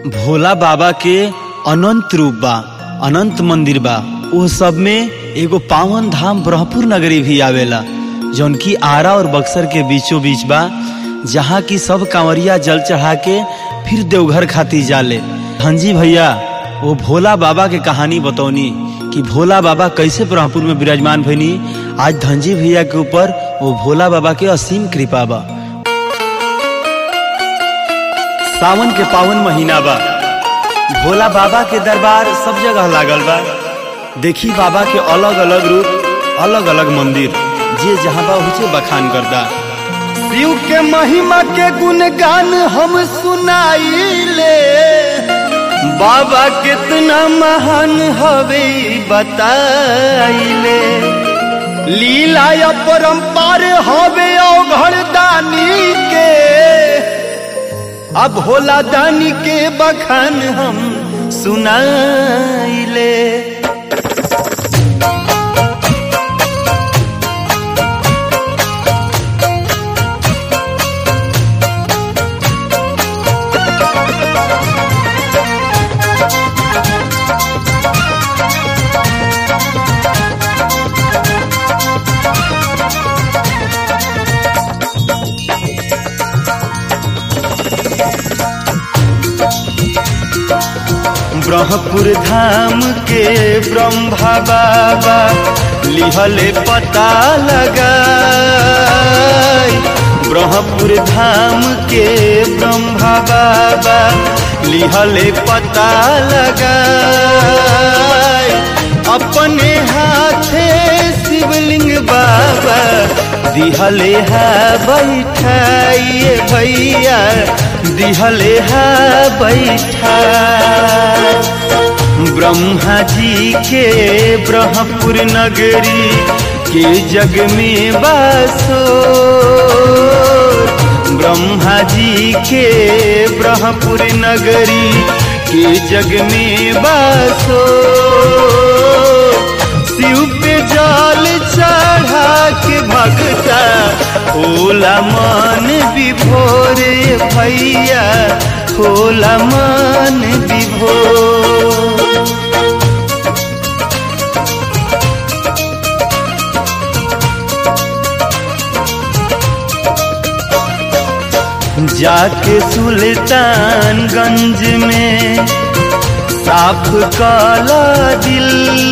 भोला बाबा के अनंत रूप बा अनंत मंदिर बा वो सब में एगो पावन धाम ब्रह्मपुर नगरी भी आवेला जौन की आरा और बक्सर के बीचों बीच बा जहाँ की सब कांवरिया जल चढ़ा के फिर देवघर खाती जाले हंजी भैया वो भोला बाबा के कहानी बतौनी कि भोला बाबा कैसे ब्रह्मपुर में विराजमान भईनी आज धनजी भैया के ऊपर वो भोला बाबा के असीम कृपा बा सावन के पावन महीना बा भोला बाबा के दरबार सब जगह लागल बा देखी बाबा के अलग अलग रूप अलग अलग मंदिर जे जहाँ बा उसे बखान करता शिव के महिमा के गुणगान हम सुनाइले बाबा कितना महान हवे बताइले लीला या परंपार हवे औघड़ दानी के अब होला दानी के बखान हम सुनाइले ब्रह्मपुर धाम के ब्रह्मा बाबा लिहले पता लगा ब्रह्मपुर धाम के ब्रह्मा बाबा लिहले पता लगा अपने हाथे शिवलिंग बाबा दिहले है बैठाइए भैया दिहले है बैठा ब्रह्मा जी के ब्रह्मपुर नगरी के जग में बासो ब्रह्मा जी के ब्रह्मपुर नगरी के जग में बासो शिव पे जल चढ़ा के भगता होला मन विभोर भैया होला मन विभोर जाके सुल्तानगंज में साफ काला दिल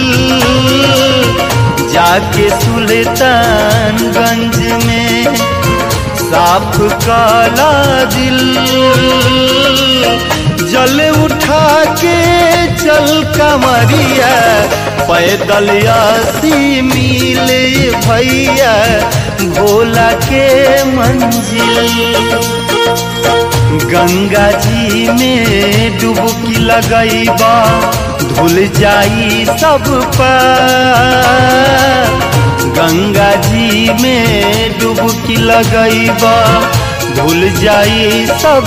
जाके सुल्तानगंज में साफ काला दिल जल उठा के चल कमरिया पैदल आसी मिले भैया भोला के मंजिल गंगा जी में डुबकी लगैबा धुल जाई सब गंगा जी में डुबकी लगैबा धुल जाई सब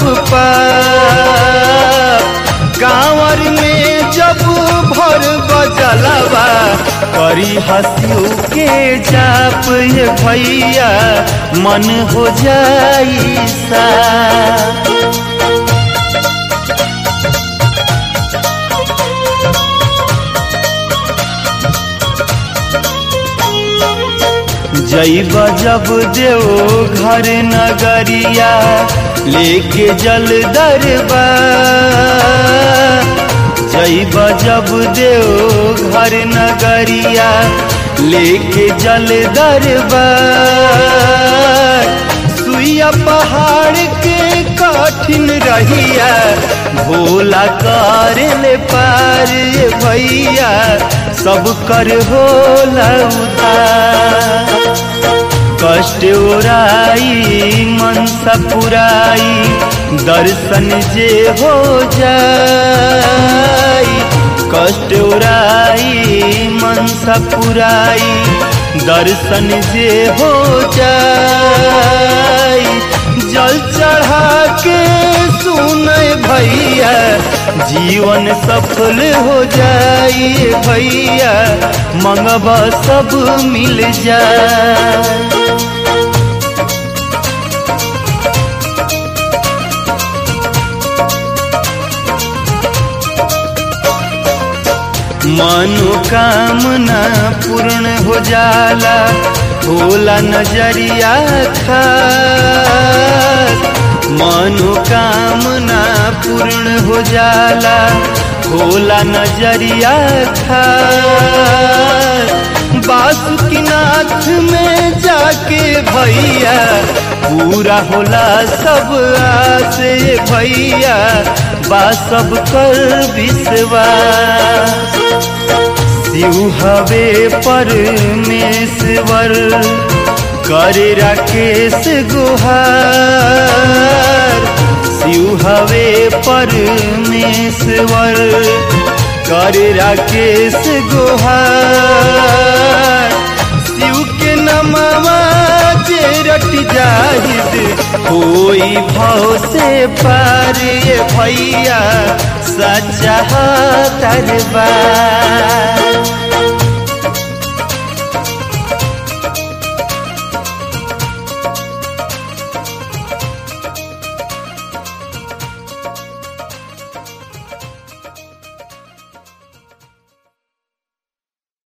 कांवर में जब भर बजलवा करी हंसियो के जाप ये भैया मन हो जाई सा जैब जब देव घर नगरिया लेके जल दरबा जैब जब देव घर नगरिया लेके जल दरबा सुइया पहाड़ के कठिन रहिया भोला कर ले पार भैया सब कर होला उधार कष्ट उराई मनसा पुराई दर्शन जे हो जाई कष्ट उराई मनसा पुराई दर्शन जे हो जाई जल चढ़ा के सुन भैया जीवन सफल हो जाई भैया मंगवा सब मिल जाए मनोकामना पूर्ण हो जाला होला नजरिया खास मनोकामना पूर्ण हो जाला होला नजरिया खास बासुकीनाथ में जाके भैया पूरा होला सब आसे भैया बा सब कर विश्वास शिव हवे परमेश्वर करे राकेश गुहार शिव हवे परमेश्वर करे राकेश गुहार शिव के नमवा जे रट जाहिद होई भाव से पार ये भैया सच्चा दरबार